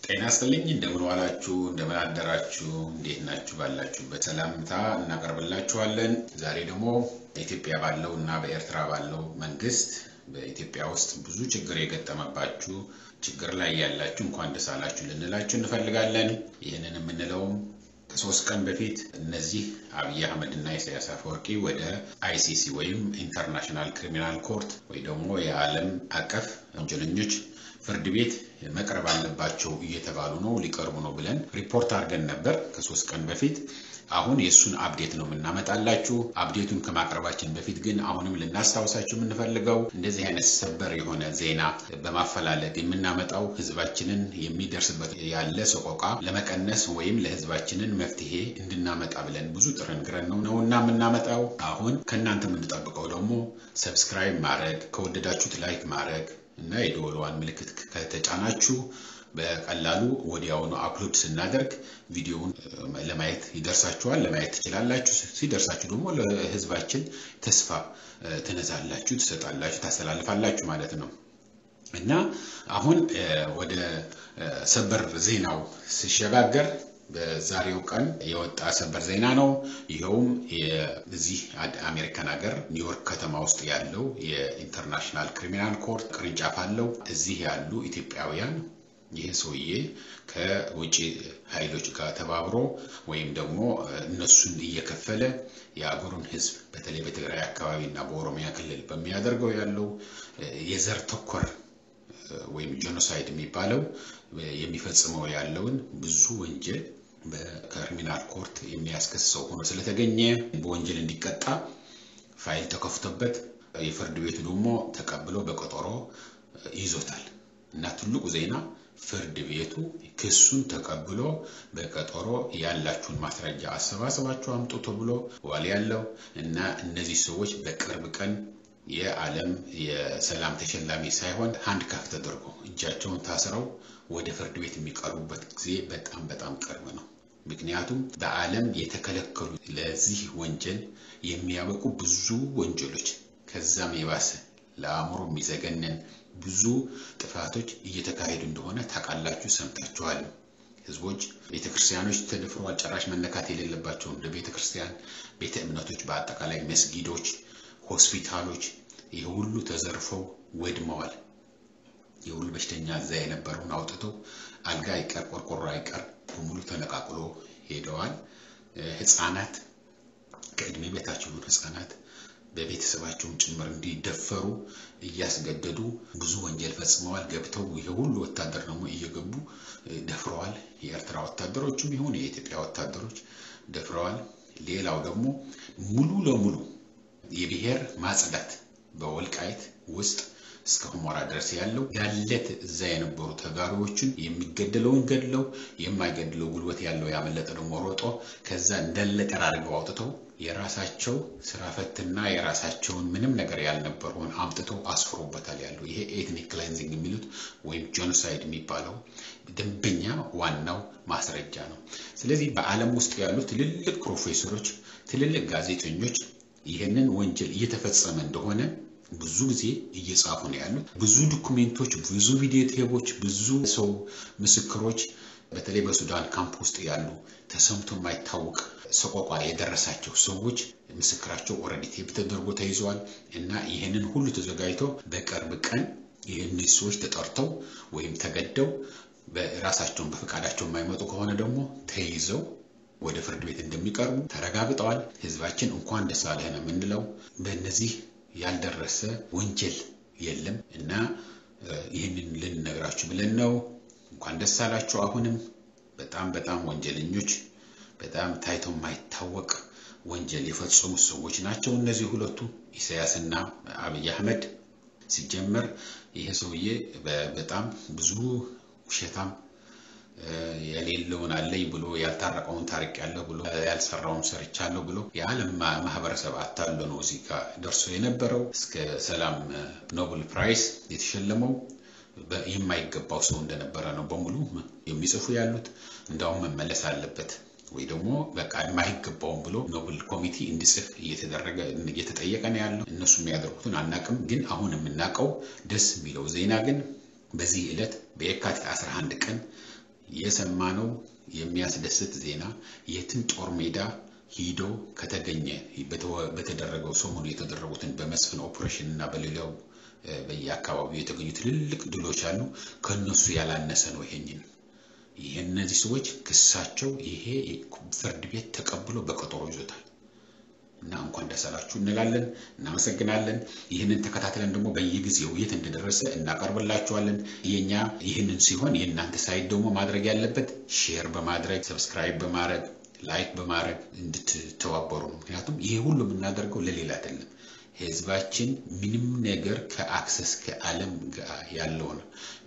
ጤና ይስጥልኝ እንደምን ዋላችሁ፣ እንደምን አደራችሁ፣ እንዴት ናችሁ? ባላችሁበት ሰላምታ እናቀርብላችኋለን። ዛሬ ደግሞ በኢትዮጵያ ባለው እና በኤርትራ ባለው መንግስት በኢትዮጵያ ውስጥ ብዙ ችግር የገጠመባችሁ ችግር ላይ ያላችሁ እንኳን ደስ አላችሁ ልንላችሁ እንፈልጋለን። ይህንን የምንለውም ከሶስት ቀን በፊት እነዚህ አብይ አህመድ እና ኢሳያስ አፈወርቂ ወደ አይሲሲ ወይም ኢንተርናሽናል ክሪሚናል ኮርት ወይ ደግሞ የዓለም አቀፍ ወንጀለኞች ፍርድ ቤት መቅረብ አለባቸው እየተባሉ ነው፣ ሊቀርቡ ነው ብለን ሪፖርት አድርገን ነበር ከሶስት ቀን በፊት። አሁን የእሱን አፕዴት ነው የምናመጣላችሁ። አፕዴቱን ከማቅረባችን በፊት ግን አሁንም ልናስታውሳችሁ የምንፈልገው እንደዚህ አይነት ሰበር የሆነ ዜና በማፈላለግ የምናመጣው ህዝባችንን የሚደርስበት ያለ ሰቆቃ ለመቀነስ ወይም ለህዝባችንን መፍትሄ እንድናመጣ ብለን ብዙ ጥረን ግረን ነው ነው እና የምናመጣው። አሁን ከእናንተ የምንጠብቀው ደግሞ ሰብስክራይብ ማድረግ ከወደዳችሁት ላይክ ማድረግ እና የደወሏን ምልክት ከተጫናችሁ በቀላሉ ወዲያውኑ አፕሎድ ስናደርግ ቪዲዮውን ለማየት ይደርሳችኋል፣ ለማየት ትችላላችሁ። ሲደርሳችሁ ደግሞ ለህዝባችን ተስፋ ትነዛላችሁ፣ ትሰጣላችሁ፣ ታስተላልፋላችሁ ማለት ነው እና አሁን ወደ ሰበር ዜናው ሲሸጋገር በዛሬው ቀን የወጣ ሰበር ዜና ነው። ይኸውም እዚህ አሜሪካን ሀገር ኒውዮርክ ከተማ ውስጥ ያለው የኢንተርናሽናል ክሪሚናል ኮርት ቅርንጫፍ አለው። እዚህ ያሉ ኢትዮጵያውያን ይህ ሰውዬ ከውጭ ኃይሎች ጋር ተባብሮ ወይም ደግሞ እነሱን እየከፈለ የአገሩን ህዝብ በተለይ በትግራይ አካባቢ እና በኦሮሚያ ክልል በሚያደርገው ያለው የዘር ተኮር ወይም ጄኖሳይድ የሚባለው የሚፈጽመው ያለውን ብዙ ወንጀል በክሪሚናል ኮርት የሚያስከስሰው ሆኖ ስለተገኘ በወንጀል እንዲቀጣ ፋይል ተከፍቶበት የፍርድ ቤቱ ደግሞ ተቀብሎ በቀጠሮ ይዞታል እና ትልቁ ዜና ፍርድ ቤቱ ክሱን ተቀብሎ በቀጠሮ ያላችሁን ማስረጃ አሰባሰባችሁ አምጡ ተብሎ ዋል ያለው እና እነዚህ ሰዎች በቅርብ ቀን የዓለም የሰላም ተሸላሚ ሳይሆን ሃንድ ካፍ ተደርጎ እጃቸውን ታስረው ወደ ፍርድ ቤት የሚቀርቡበት ጊዜ በጣም በጣም ቅርብ ነው። ምክንያቱም በዓለም የተከለከሉ ለዚህ ወንጀል የሚያበቁ ብዙ ወንጀሎች ከዛም የባሰ ለአእምሮ የሚዘገነን ብዙ ጥፋቶች እየተካሄዱ እንደሆነ ታውቃላችሁ፣ ሰምታችኋል። ህዝቦች፣ ቤተክርስቲያኖች ተደፍረዋል። ጭራሽ መነካት የሌለባቸው እንደ ቤተክርስቲያን፣ ቤተ እምነቶች፣ በአጠቃላይ መስጊዶች ሆስፒታሎች ይህ ሁሉ ተዘርፈው ወድመዋል። የሁሉ በሽተኛ እዛ የነበረውን አውጥተው አልጋ አይቀር ቆርቆሮ አይቀር በሙሉ ተነቃቅሎ ሄደዋል። ህፃናት ከእድሜ በታች የሆኑ ህፃናት በቤተሰባቸውን ጭምር እንዲደፈሩ እያስገደዱ ብዙ ወንጀል ፈጽመዋል። ገብተው ይሄ ሁሉ ወታደር ደግሞ እየገቡ ደፍረዋል። የኤርትራ ወታደሮችም ይሁን የኢትዮጵያ ወታደሮች ደፍረዋል። ሌላው ደግሞ ሙሉ ለሙሉ የብሔር ማጽዳት በወልቃይት ውስጥ እስከ ሁመራ ድረስ ያለው ያለት እዛ የነበሩ ተጋሪዎችን የሚገደለውን ገድለው የማይገድለው ጉልበት ያለው ያመለጠ ደግሞ ሮጦ ከዛ እንዳለ ጠራርገው አውጥተው የራሳቸው ስራ ፈትና የራሳቸውን ምንም ነገር ያልነበረውን አምጥተው አስፍሮበታል ያለው ይሄ ኤትኒክ ክሌንዚንግ የሚሉት ወይም ጄኖሳይድ የሚባለው ደንበኛ ዋናው ማስረጃ ነው። ስለዚህ በዓለም ውስጥ ያሉ ትልልቅ ፕሮፌሰሮች፣ ትልልቅ ጋዜጠኞች ይህንን ወንጀል እየተፈጸመ እንደሆነ ብዙ ጊዜ እየጻፉ ነው ያሉት። ብዙ ዶኩሜንቶች፣ ብዙ ቪዲዮ ቴቦች፣ ብዙ ሰው ምስክሮች በተለይ በሱዳን ካምፕ ውስጥ ያሉ ተሰምቶ የማይታወቅ ሰቆቋ የደረሳቸው ሰዎች ምስክራቸው ኦልሬዲ ቴፕ ተደርጎ ተይዘዋል እና ይህንን ሁሉ ተዘጋጅቶ በቅርብ ቀን ይህን ሰዎች ተጠርተው ወይም ተገደው በራሳቸውን በፈቃዳቸው የማይመጡ ከሆነ ደግሞ ተይዘው ወደ ፍርድ ቤት እንደሚቀርቡ ተረጋግጠዋል። ህዝባችን እንኳን ደስ አለህ ነው የምንለው። በእነዚህ ያልደረሰ ወንጀል የለም እና ይህንን ልንነግራችሁ ብለን ነው። እንኳን ደስ አላችሁ። አሁንም በጣም በጣም ወንጀለኞች፣ በጣም ታይቶ የማይታወቅ ወንጀል የፈጸሙ ሰዎች ናቸው እነዚህ ሁለቱ ኢሳያስና አብይ አህመድ። ሲጀመር ይሄ ሰውዬ በጣም ብዙ ውሸታም የሌለውን አለኝ ብሎ ያልታረቀውን ታሪቅ ያለሁ ብሎ ያልሰራውን ሰርቻለሁ ብሎ የዓለም ማህበረሰብ አታሎ ነው እዚህ ጋር ደርሶ የነበረው። እስከ ሰላም ኖብል ፕራይስ የተሸለመው የማይገባው ሰው እንደነበረ ነው በሙሉ የሚጽፉ ያሉት። እንዳውም መመለስ አለበት ወይ ደግሞ በቃ የማይገባውን ብሎ ኖብል ኮሚቴ እንዲጽፍ እየተደረገ እየተጠየቀ ነው ያለው። እነሱ የሚያደርጉትን አናቅም። ግን አሁን የምናውቀው ደስ የሚለው ዜና ግን በዚህ ዕለት በየካቲት 11 ቀን የሰማነው የሚያስደስት ዜና የትም ጦር ሜዳ ሂዶ ከተገኘ በተደረገው ሰሞኑ የተደረጉትን በመስፍን ኦፕሬሽን እና በሌላው በየአካባቢው የተገኙ ትልልቅ ድሎች አሉ። ከነሱ ያላነሰ ነው። ይሄኝን ይህ እነዚህ ሰዎች ክሳቸው ይሄ ፍርድ ቤት ተቀብሎ በቀጠሮ ይዞታል እና እንኳን ደስ አላችሁ እንላለን። እናመሰግናለን። ይህንን ተከታትለን ደግሞ በየጊዜው የት እንደደረሰ እናቀርብላችኋለን። የኛ ይህንን ሲሆን የእናንተ ሳይት ደግሞ ማድረግ ያለበት ሼር በማድረግ ሰብስክራይብ በማድረግ ላይክ በማድረግ እንድትተባበሩ ነው። ምክንያቱም ይሄ ሁሉ የምናደርገው ለሌላ አይደለም። ህዝባችን ምንም ነገር ከአክሰስ ከዓለም ጋር ያለውን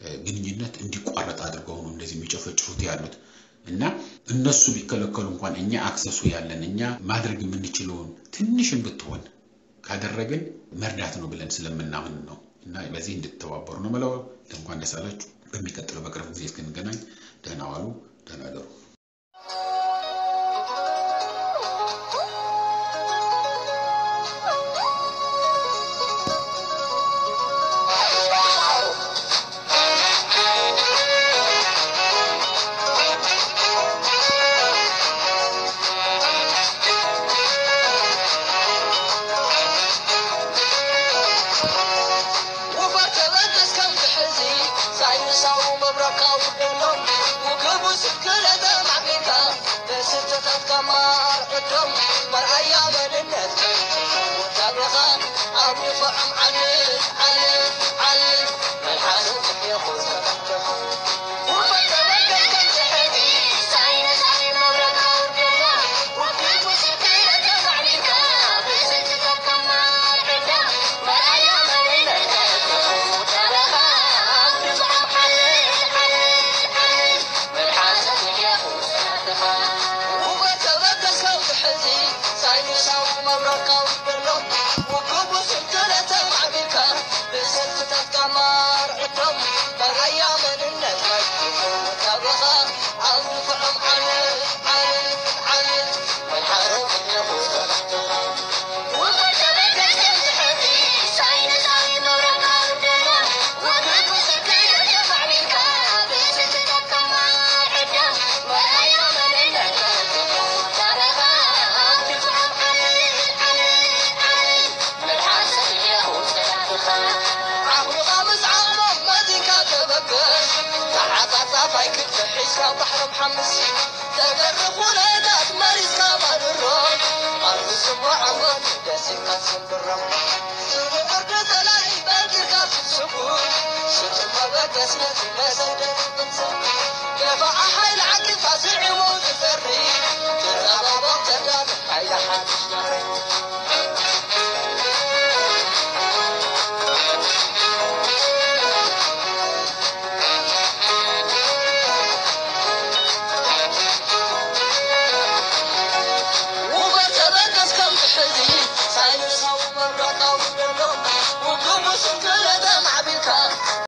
ግንኙነት እንዲቋረጥ አድርገው ነው እንደዚህ የሚጨፈጭፉት ያሉት እና እነሱ ቢከለከሉ እንኳን እኛ አክሰሱ ያለን እኛ ማድረግ የምንችለውን ትንሽም ብትሆን ካደረግን መርዳት ነው ብለን ስለምናምን ነው እና በዚህ እንድትተባበሩ ነው የምለው። እንኳን ደስ አላችሁ። በሚቀጥለው በቅርብ ጊዜ እስክንገናኝ ደህና ዋሉ፣ ደህና ደሩ። Thank you.